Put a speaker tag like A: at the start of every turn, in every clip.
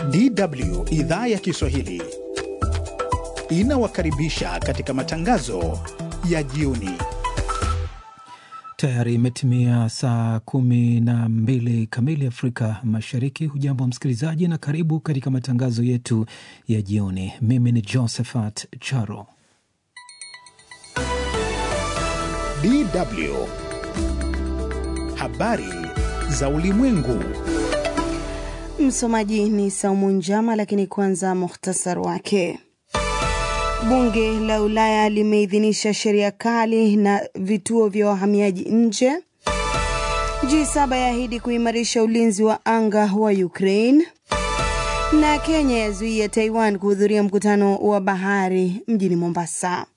A: DW idhaa ya Kiswahili inawakaribisha katika matangazo ya jioni.
B: Tayari imetimia saa kumi na mbili kamili Afrika Mashariki. Hujambo msikilizaji, na karibu katika matangazo yetu ya jioni. Mimi ni Josephat Charo.
A: DW habari za ulimwengu.
C: Msomaji ni Saumu Njama, lakini kwanza muhtasar wake. Bunge la Ulaya limeidhinisha sheria kali na vituo vya wahamiaji nje. G7 yaahidi kuimarisha ulinzi wa anga wa Ukraine, na Kenya yazuia Taiwan kuhudhuria mkutano wa bahari mjini Mombasa.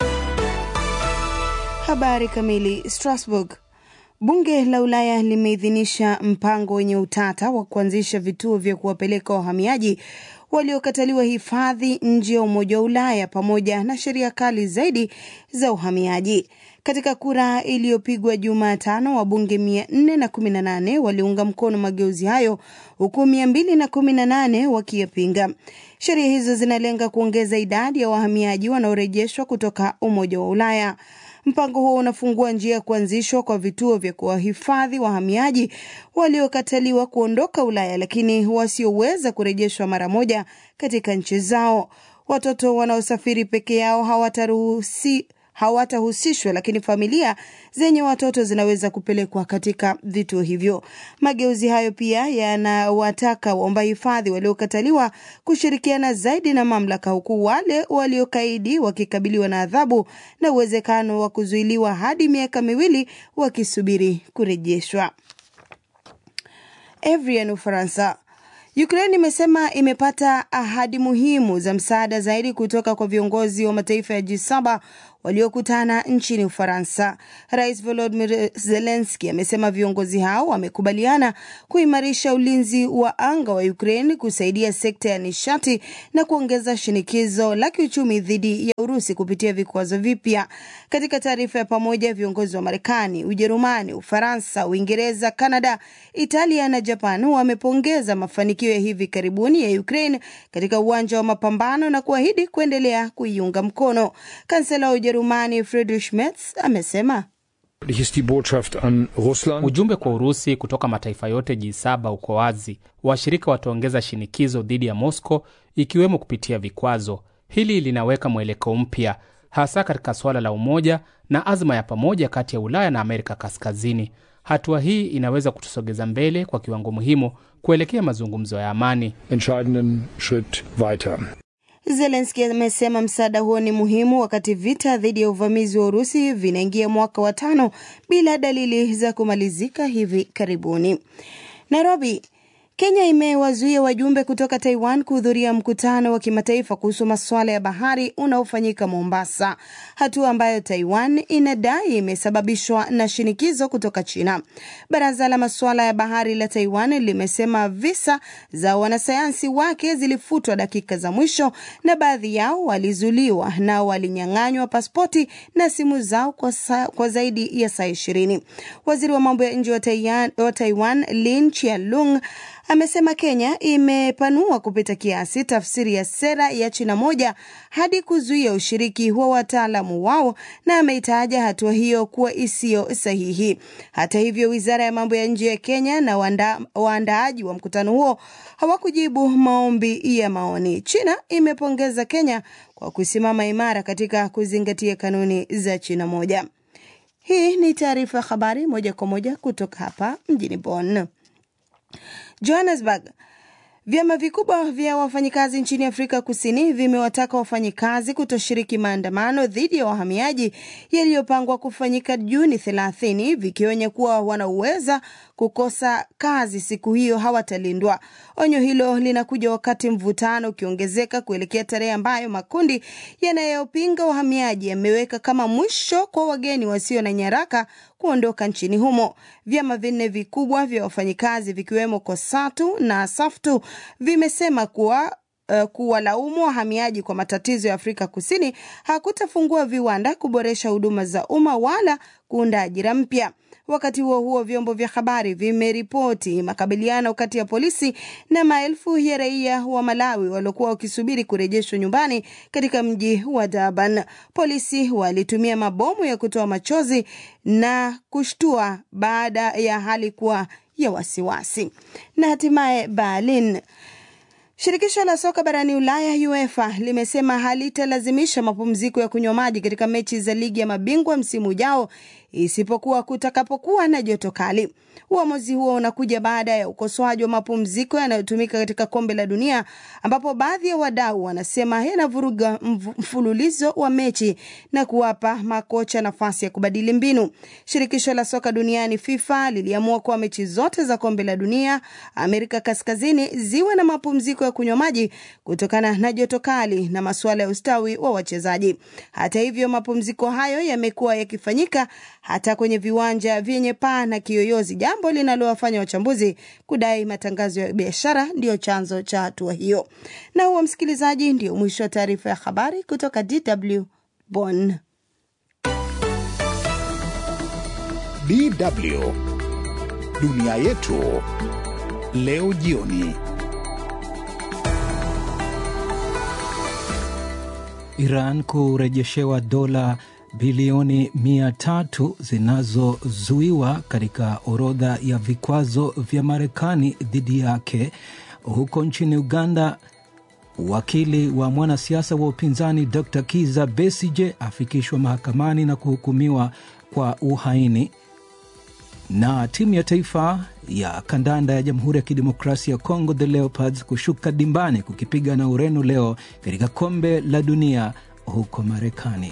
C: Habari kamili. Strasbourg. Bunge la Ulaya limeidhinisha mpango wenye utata wa kuanzisha vituo vya kuwapeleka wahamiaji waliokataliwa hifadhi nje ya Umoja wa Ulaya pamoja na sheria kali zaidi za uhamiaji. Katika kura iliyopigwa Jumatano, wabunge 418 waliunga mkono mageuzi hayo huku 218 wakiyapinga. Sheria hizo zinalenga kuongeza idadi ya wahamiaji wanaorejeshwa kutoka Umoja wa Ulaya. Mpango huo unafungua njia ya kuanzishwa kwa vituo vya kuwahifadhi wahamiaji waliokataliwa kuondoka Ulaya lakini wasioweza kurejeshwa mara moja katika nchi zao. Watoto wanaosafiri peke yao hawataruhusi hawatahusishwa lakini familia zenye watoto zinaweza kupelekwa katika vituo hivyo. Mageuzi hayo pia yanawataka waomba hifadhi waliokataliwa kushirikiana zaidi na mamlaka, huku wale waliokaidi wakikabiliwa na adhabu na uwezekano wa kuzuiliwa hadi miaka miwili wakisubiri kurejeshwa. Evrian, Ufaransa. Ukraine imesema imepata ahadi muhimu za msaada zaidi kutoka kwa viongozi wa mataifa ya G7 waliokutana nchini Ufaransa. Rais Volodymyr Zelensky amesema viongozi hao wamekubaliana kuimarisha ulinzi wa anga wa Ukraine, kusaidia sekta ya nishati na kuongeza shinikizo la kiuchumi dhidi ya Urusi kupitia vikwazo vipya. Katika taarifa ya pamoja, viongozi wa Marekani, Ujerumani, Ufaransa, Uingereza, Kanada, Italia na Japan wamepongeza mafanikio ya hivi karibuni ya Ukraine katika uwanja wa mapambano na kuahidi kuendelea kuiunga mkono. Kansela wa Ujerumani Friedrich Merz amesema
D: ujumbe kwa Urusi kutoka mataifa yote G7 uko wazi. Washirika wataongeza shinikizo dhidi ya Moscow, ikiwemo kupitia vikwazo. Hili linaweka mwelekeo mpya, hasa katika suala la umoja na azma ya pamoja kati ya Ulaya na Amerika Kaskazini. Hatua hii inaweza kutusogeza mbele kwa kiwango muhimu kuelekea mazungumzo ya amani.
C: Zelenski amesema msaada huo ni muhimu wakati vita dhidi ya uvamizi wa Urusi vinaingia mwaka wa tano bila dalili za kumalizika hivi karibuni. Nairobi. Kenya imewazuia wajumbe kutoka Taiwan kuhudhuria mkutano wa kimataifa kuhusu masuala ya bahari unaofanyika Mombasa, hatua ambayo Taiwan inadai imesababishwa na shinikizo kutoka China. Baraza la masuala ya bahari la Taiwan limesema visa za wanasayansi wake zilifutwa dakika za mwisho na baadhi yao walizuliwa na walinyang'anywa pasipoti na simu zao kwa, sa, kwa zaidi ya saa ishirini. Waziri wa mambo ya nje wa Taiwan, wa Taiwan Lin Chialung amesema Kenya imepanua kupita kiasi tafsiri ya sera ya China moja hadi kuzuia ushiriki wa wataalamu wao na ameitaja hatua hiyo kuwa isiyo sahihi. Hata hivyo, wizara ya mambo ya nje ya Kenya na waanda, waandaaji wa mkutano huo hawakujibu maombi ya maoni. China imepongeza Kenya kwa kusimama imara katika kuzingatia kanuni za China moja. Hii ni taarifa ya habari moja kwa moja kutoka hapa mjini Bonn. Johannesburg. Vyama vikubwa vya wafanyikazi nchini Afrika Kusini vimewataka wafanyikazi kutoshiriki maandamano dhidi ya wahamiaji yaliyopangwa kufanyika Juni 30 vikionya kuwa wanaweza kukosa kazi siku hiyo hawatalindwa. Onyo hilo linakuja wakati mvutano ukiongezeka kuelekea tarehe ambayo makundi yanayopinga wahamiaji yameweka kama mwisho kwa wageni wasio na nyaraka kuondoka nchini humo. Vyama vinne vikubwa vya wafanyikazi vikiwemo KOSATU na SAFTU vimesema kuwa uh, kuwalaumu wahamiaji kwa matatizo ya Afrika Kusini hakutafungua viwanda, kuboresha huduma za umma wala kuunda ajira mpya. Wakati huo huo, vyombo vya habari vimeripoti makabiliano kati ya polisi na maelfu ya raia wa Malawi waliokuwa wakisubiri kurejeshwa nyumbani katika mji wa Durban. Polisi walitumia mabomu ya kutoa machozi na kushtua baada ya hali kuwa ya wasiwasi. Na hatimaye Berlin Shirikisho la soka barani Ulaya UEFA limesema halitalazimisha mapumziko ya kunywa maji katika mechi za ligi ya mabingwa msimu ujao isipokuwa kutakapokuwa na joto kali. Uamuzi huo unakuja baada ya ukosoaji wa mapumziko yanayotumika katika kombe la dunia ambapo baadhi ya wadau wanasema yanavuruga mfululizo wa mechi na kuwapa makocha nafasi ya kubadili mbinu. Shirikisho la soka duniani FIFA liliamua kuwa mechi zote za kombe la dunia Amerika Kaskazini ziwe na mapumziko ya kunywa maji kutokana na joto kali na masuala ya ustawi wa wachezaji. Hata hivyo, mapumziko hayo yamekuwa yakifanyika hata kwenye viwanja vyenye paa na kiyoyozi, jambo linalowafanya wachambuzi kudai matangazo ya biashara ndiyo chanzo cha hatua hiyo. Na huo, msikilizaji, ndio mwisho wa taarifa ya habari kutoka DW Bonn.
A: DW dunia yetu leo jioni.
B: Iran kurejeshewa dola bilioni mia tatu zinazozuiwa katika orodha ya vikwazo vya Marekani dhidi yake. Huko nchini Uganda, wakili wa mwanasiasa wa upinzani Dr Kiza Besije afikishwa mahakamani na kuhukumiwa kwa uhaini. Na timu ya taifa ya kandanda ya Jamhuri ya Kidemokrasia ya Kongo, the Leopards, kushuka dimbani kukipiga na Ureno leo katika kombe la dunia huko Marekani.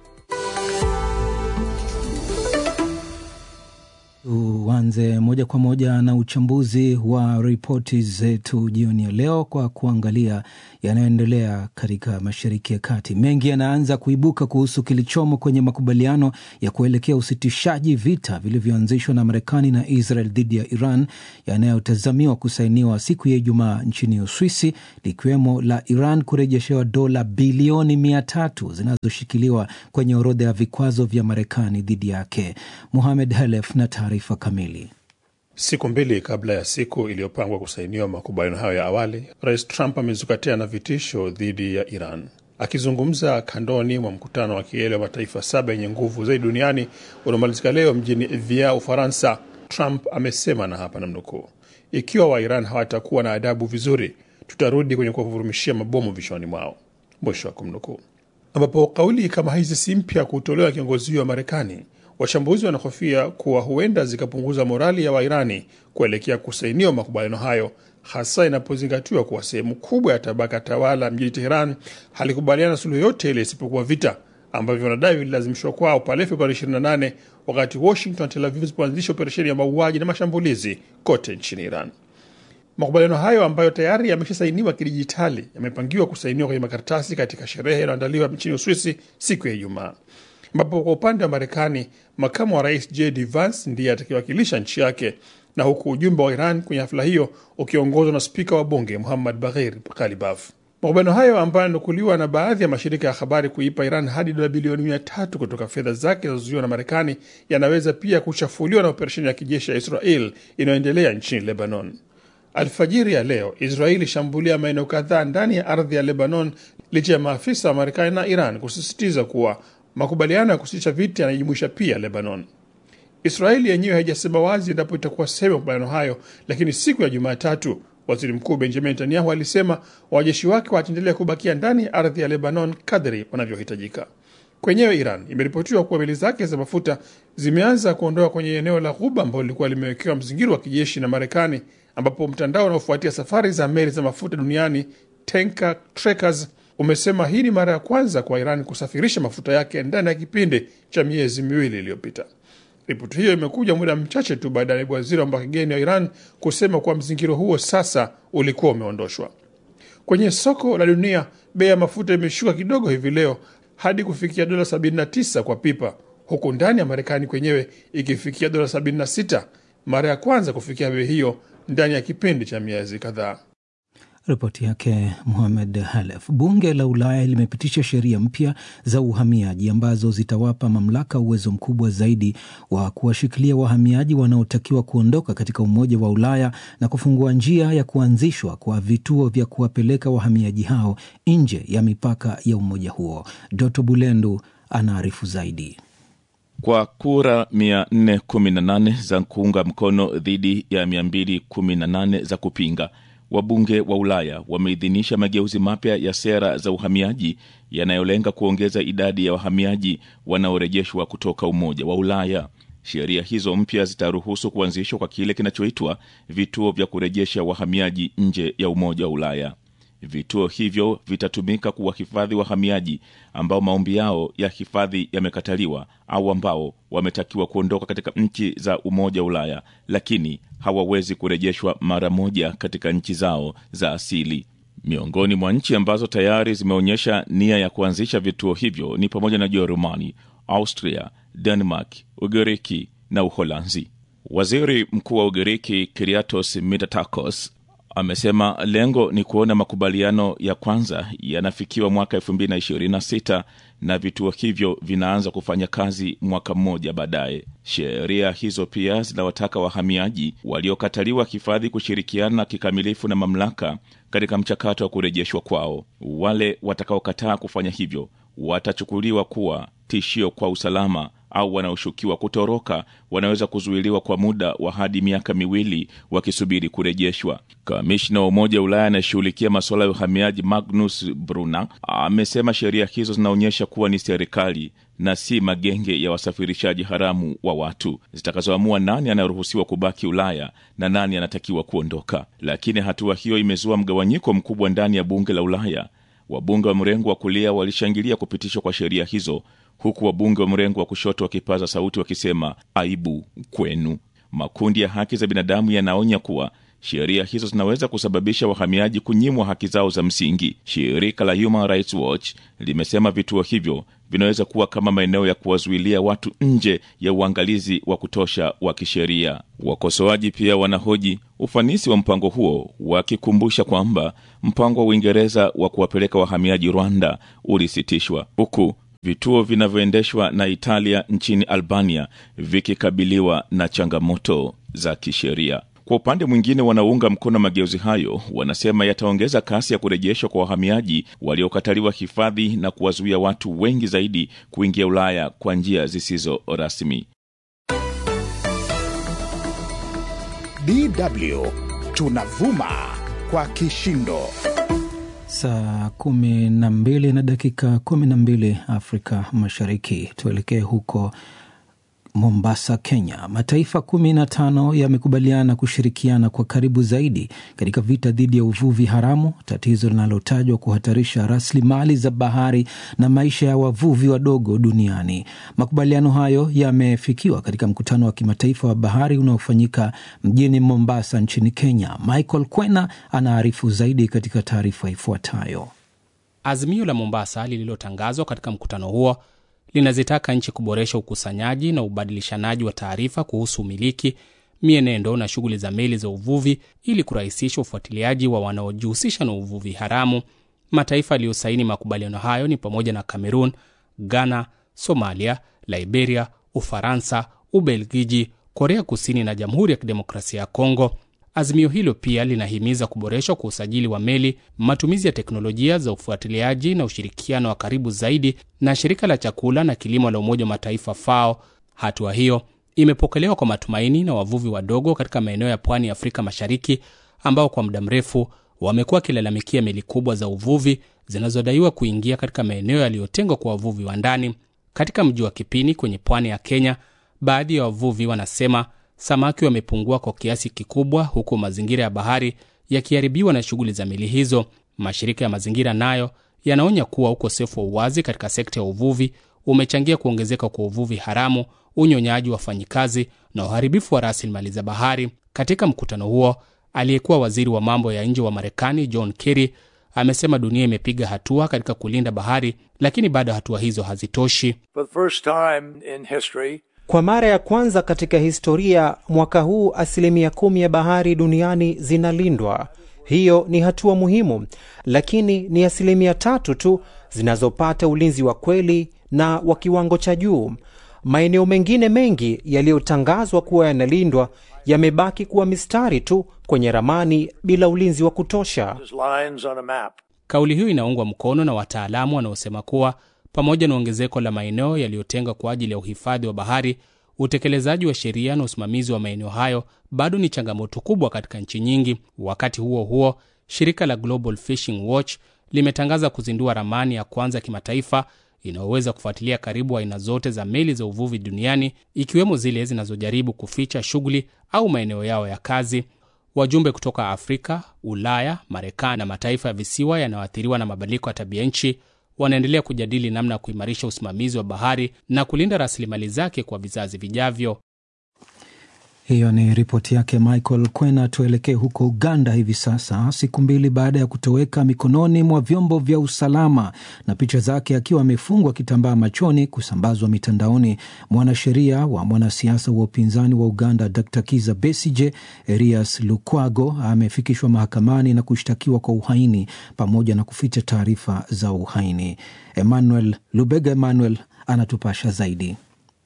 B: Tuanze moja kwa moja na uchambuzi wa ripoti zetu jioni ya leo kwa kuangalia yanayoendelea katika Mashariki ya Kati. Mengi yanaanza kuibuka kuhusu kilichomo kwenye makubaliano ya kuelekea usitishaji vita vilivyoanzishwa na Marekani na Israel dhidi ya Iran yanayotazamiwa kusainiwa siku ya Ijumaa nchini Uswisi, likiwemo la Iran kurejeshewa dola bilioni mia tatu zinazoshikiliwa kwenye orodha ya vikwazo vya Marekani dhidi yake. Muhamed Halef na taarifa kamili.
E: Siku mbili kabla ya siku iliyopangwa kusainiwa makubaliano hayo ya awali, Rais Trump amezukatia na vitisho dhidi ya Iran. Akizungumza kandoni mwa mkutano wa kilele wa mataifa saba yenye nguvu zaidi duniani unaomalizika leo mjini Evian, Ufaransa, Trump amesema, na hapa namnukuu, ikiwa Wairan hawatakuwa na adabu vizuri, tutarudi kwenye kuwavurumishia mabomu vichwani mwao, mwisho wa kumnukuu. Ambapo kauli kama hizi si mpya kutolewa kiongozi huyo wa Marekani. Wachambuzi wanahofia kuwa huenda zikapunguza morali ya Wairani kuelekea kusainiwa makubaliano hayo, hasa inapozingatiwa kuwa sehemu kubwa ya tabaka tawala mjini Teheran halikubaliana suluhu yote ile isipokuwa vita ambavyo wanadai vililazimishwa kwao pale Februari 28 wakati Washington na Tel Aviv zilipoanzisha operesheni ya mauaji na mashambulizi kote nchini Iran. Makubaliano hayo ambayo tayari yameshasainiwa kidijitali yamepangiwa kusainiwa kwenye makaratasi katika sherehe inayoandaliwa nchini Uswisi siku ya Ijumaa ambapo kwa upande wa Marekani makamu wa rais JD Vance ndiye atakayewakilisha nchi yake, na huku ujumbe wa Iran kwenye hafla hiyo ukiongozwa na spika wa bunge Muhammad Baghir Kalibaf. Makubaliano hayo ambayo yananukuliwa na baadhi ya mashirika ya habari kuipa Iran hadi dola bilioni mia tatu kutoka fedha zake zinazozuiwa na Marekani yanaweza pia kuchafuliwa na operesheni ya kijeshi ya Israel inayoendelea nchini Lebanon. Alfajiri ya leo Israeli ilishambulia maeneo kadhaa ndani ya ardhi ya Lebanon licha ya maafisa wa Marekani na Iran kusisitiza kuwa makubaliano ya kusitisha vita yanajumuisha pia Lebanon. Israeli yenyewe haijasema wazi endapo itakuwa sehemu ya makubaliano hayo, lakini siku ya Jumatatu waziri mkuu Benjamin Netanyahu alisema wanajeshi wake wataendelea kubakia ndani ya ardhi ya Lebanon kadri wanavyohitajika. Kwenyewe Iran imeripotiwa kuwa meli zake za mafuta zimeanza kuondoka kwenye eneo la Ghuba ambalo lilikuwa limewekewa mzingiro wa kijeshi na Marekani, ambapo mtandao unaofuatia safari za meli za mafuta duniani Tanker Trackers umesema hii ni mara ya kwanza kwa Iran kusafirisha mafuta yake ndani ya kipindi cha miezi miwili iliyopita. Ripoti hiyo imekuja muda mchache tu baada ya naibu waziri wa mambo ya kigeni wa Iran kusema kuwa mzingiro huo sasa ulikuwa umeondoshwa. Kwenye soko la dunia, bei ya mafuta imeshuka kidogo hivi leo hadi kufikia dola 79 kwa pipa, huku ndani ya Marekani kwenyewe ikifikia dola 76, mara ya kwanza kufikia bei hiyo ndani ya kipindi cha miezi kadhaa.
B: Ripoti yake Muhamed Halef. Bunge la Ulaya limepitisha sheria mpya za uhamiaji ambazo zitawapa mamlaka uwezo mkubwa zaidi wa kuwashikilia wahamiaji wanaotakiwa kuondoka katika Umoja wa Ulaya na kufungua njia ya kuanzishwa kwa vituo vya kuwapeleka wahamiaji hao nje ya mipaka ya umoja huo. Doto Bulendu anaarifu zaidi.
F: Kwa kura 418 za kuunga mkono dhidi ya 218 za kupinga, wabunge wa Ulaya wameidhinisha mageuzi mapya ya sera za uhamiaji yanayolenga kuongeza idadi ya wahamiaji wanaorejeshwa kutoka Umoja wa Ulaya. Sheria hizo mpya zitaruhusu kuanzishwa kwa kile kinachoitwa vituo vya kurejesha wahamiaji nje ya Umoja wa Ulaya. Vituo hivyo vitatumika kuwahifadhi wahamiaji ambao maombi yao ya hifadhi yamekataliwa au ambao wametakiwa kuondoka katika nchi za Umoja wa Ulaya, lakini hawawezi kurejeshwa mara moja katika nchi zao za asili. Miongoni mwa nchi ambazo tayari zimeonyesha nia ya kuanzisha vituo hivyo ni pamoja na Jerumani, Austria, Denmark, Ugiriki na Uholanzi. Waziri Mkuu wa Ugiriki Kyriakos Mitsotakis amesema lengo ni kuona makubaliano ya kwanza yanafikiwa mwaka 2026 na vituo hivyo vinaanza kufanya kazi mwaka mmoja baadaye. Sheria hizo pia zinawataka wahamiaji waliokataliwa hifadhi kushirikiana kikamilifu na mamlaka katika mchakato wa kurejeshwa kwao. Wale watakaokataa kufanya hivyo watachukuliwa kuwa tishio kwa usalama au wanaoshukiwa kutoroka wanaweza kuzuiliwa kwa muda wa hadi miaka miwili wakisubiri kurejeshwa. Kamishna wa Umoja wa Ulaya anayeshughulikia masuala ya uhamiaji Magnus Brunner amesema sheria hizo zinaonyesha kuwa ni serikali na si magenge ya wasafirishaji haramu wa watu zitakazoamua nani anayeruhusiwa kubaki Ulaya na nani anatakiwa kuondoka. Lakini hatua hiyo imezua mgawanyiko mkubwa ndani ya bunge la Ulaya. Wabunge wa mrengo wa kulia walishangilia kupitishwa kwa sheria hizo huku wabunge wa mrengo wa kushoto wakipaza sauti wakisema aibu kwenu. Makundi ya haki za binadamu yanaonya kuwa sheria hizo zinaweza kusababisha wahamiaji kunyimwa haki zao za msingi. Shirika la Human Rights Watch limesema vituo hivyo vinaweza kuwa kama maeneo ya kuwazuilia watu nje ya uangalizi wa kutosha wa kisheria. Wakosoaji pia wanahoji ufanisi wa mpango huo, wakikumbusha kwamba mpango wa Uingereza wa kuwapeleka wahamiaji Rwanda ulisitishwa huku vituo vinavyoendeshwa na Italia nchini Albania vikikabiliwa na changamoto za kisheria. Kwa upande mwingine, wanaounga mkono mageuzi hayo wanasema yataongeza kasi ya kurejeshwa kwa wahamiaji waliokataliwa hifadhi na kuwazuia watu wengi zaidi kuingia Ulaya kwa njia zisizo rasmi.
A: DW tunavuma kwa kishindo.
B: Saa kumi na mbili na dakika kumi na mbili Afrika Mashariki. Tuelekee huko Mombasa, Kenya. Mataifa kumi na tano yamekubaliana kushirikiana kwa karibu zaidi katika vita dhidi ya uvuvi haramu, tatizo linalotajwa kuhatarisha rasilimali za bahari na maisha ya wavuvi wadogo duniani. Makubaliano hayo yamefikiwa katika mkutano wa kimataifa wa bahari unaofanyika mjini Mombasa nchini Kenya. Michael Kwena anaarifu zaidi katika taarifa ifuatayo.
D: Azimio la Mombasa lililotangazwa katika mkutano huo linazitaka nchi kuboresha ukusanyaji na ubadilishanaji wa taarifa kuhusu umiliki, mienendo na shughuli za meli za uvuvi ili kurahisisha ufuatiliaji wa wanaojihusisha na uvuvi haramu. Mataifa yaliyosaini makubaliano hayo ni pamoja na Cameroon, Ghana, Somalia, Liberia, Ufaransa, Ubelgiji, Korea Kusini na Jamhuri ya Kidemokrasia ya Kongo. Azimio hilo pia linahimiza kuboreshwa kwa usajili wa meli, matumizi ya teknolojia za ufuatiliaji na ushirikiano wa karibu zaidi na shirika la chakula na kilimo la Umoja wa Mataifa FAO. Hatua hiyo imepokelewa kwa matumaini na wavuvi wadogo katika maeneo ya pwani ya Afrika Mashariki ambao kwa muda mrefu wamekuwa wakilalamikia meli kubwa za uvuvi zinazodaiwa kuingia katika maeneo yaliyotengwa kwa wavuvi wa ndani. Katika mji wa Kipini kwenye pwani ya Kenya, baadhi ya wavuvi wanasema samaki wamepungua kwa kiasi kikubwa, huku mazingira ya bahari yakiharibiwa na shughuli za meli hizo. Mashirika ya mazingira nayo yanaonya kuwa ukosefu wa uwazi katika sekta ya uvuvi umechangia kuongezeka kwa uvuvi haramu, unyonyaji wa wafanyikazi na uharibifu wa rasilimali za bahari. Katika mkutano huo, aliyekuwa waziri wa mambo ya nje wa Marekani John Kerry amesema dunia imepiga hatua katika kulinda bahari, lakini bado hatua hizo hazitoshi.
G: For the first time in history,
H: Kwa mara ya kwanza katika historia, mwaka huu asilimia kumi ya bahari duniani zinalindwa. Hiyo ni hatua muhimu, lakini ni asilimia tatu tu zinazopata ulinzi wa kweli na wa kiwango cha juu. Maeneo mengine mengi yaliyotangazwa kuwa yanalindwa yamebaki kuwa mistari tu kwenye ramani bila ulinzi wa kutosha.
G: lines on a map.
D: Kauli hiyo inaungwa mkono na wataalamu wanaosema kuwa pamoja na ongezeko la maeneo yaliyotengwa kwa ajili ya uhifadhi wa bahari, utekelezaji wa sheria na usimamizi wa maeneo hayo bado ni changamoto kubwa katika nchi nyingi. Wakati huo huo, shirika la Global Fishing Watch limetangaza kuzindua ramani ya kwanza ya kimataifa inayoweza kufuatilia karibu aina zote za meli za uvuvi duniani, ikiwemo zile zinazojaribu kuficha shughuli au maeneo yao ya kazi. Wajumbe kutoka Afrika, Ulaya, Marekani na mataifa ya visiwa yanayoathiriwa na mabadiliko ya tabia nchi wanaendelea kujadili namna ya kuimarisha usimamizi wa bahari na kulinda rasilimali zake kwa vizazi vijavyo.
B: Hiyo ni ripoti yake Michael Kwena. Tuelekee huko Uganda hivi sasa, siku mbili baada ya kutoweka mikononi mwa vyombo vya usalama na picha zake akiwa amefungwa kitambaa machoni kusambazwa mitandaoni, mwanasheria wa mwanasiasa wa upinzani wa Uganda Dr Kiza Besije, Erias Lukwago, amefikishwa mahakamani na kushtakiwa kwa uhaini pamoja na kuficha taarifa za uhaini. Emmanuel Lubega Emmanuel anatupasha zaidi.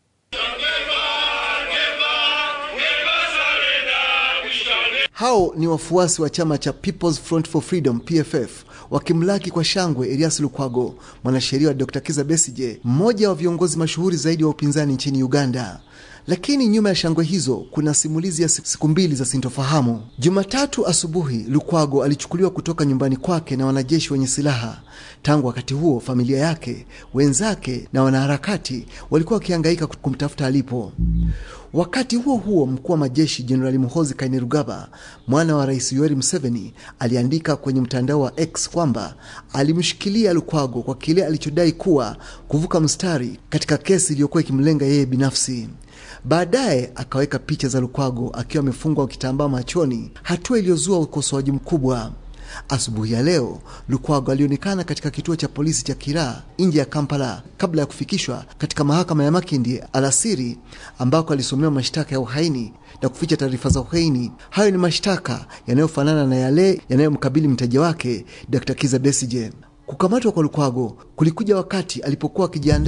I: Hao ni wafuasi wa chama cha People's Front for Freedom PFF wakimlaki kwa shangwe Erias Lukwago, mwanasheria wa Dr. Kiza Besije, mmoja wa viongozi mashuhuri zaidi wa upinzani nchini Uganda. Lakini nyuma ya shangwe hizo kuna simulizi ya siku mbili za sintofahamu. Jumatatu asubuhi, Lukwago alichukuliwa kutoka nyumbani kwake na wanajeshi wenye silaha. Tangu wakati huo, familia yake, wenzake na wanaharakati walikuwa wakihangaika kumtafuta alipo. Wakati huo huo, mkuu wa majeshi Jenerali Muhoozi Kainerugaba, mwana wa Rais Yoweri Museveni, aliandika kwenye mtandao wa X kwamba alimshikilia Lukwago kwa kile alichodai kuwa kuvuka mstari katika kesi iliyokuwa ikimlenga yeye binafsi. Baadaye akaweka picha za Lukwago akiwa amefungwa kitambaa machoni, hatua iliyozua ukosoaji mkubwa. Asubuhi ya leo Lukwago alionekana katika kituo cha polisi cha Kira nje ya Kampala kabla ya kufikishwa katika mahakama ya Makindye alasiri, ambako alisomewa mashtaka ya uhaini na kuficha taarifa za uhaini. Hayo ni mashtaka yanayofanana na yale yanayomkabili mteja wake Dr. Kiza Besije. Kukamatwa kwa Lukwago kulikuja wakati alipokuwa akijiandaa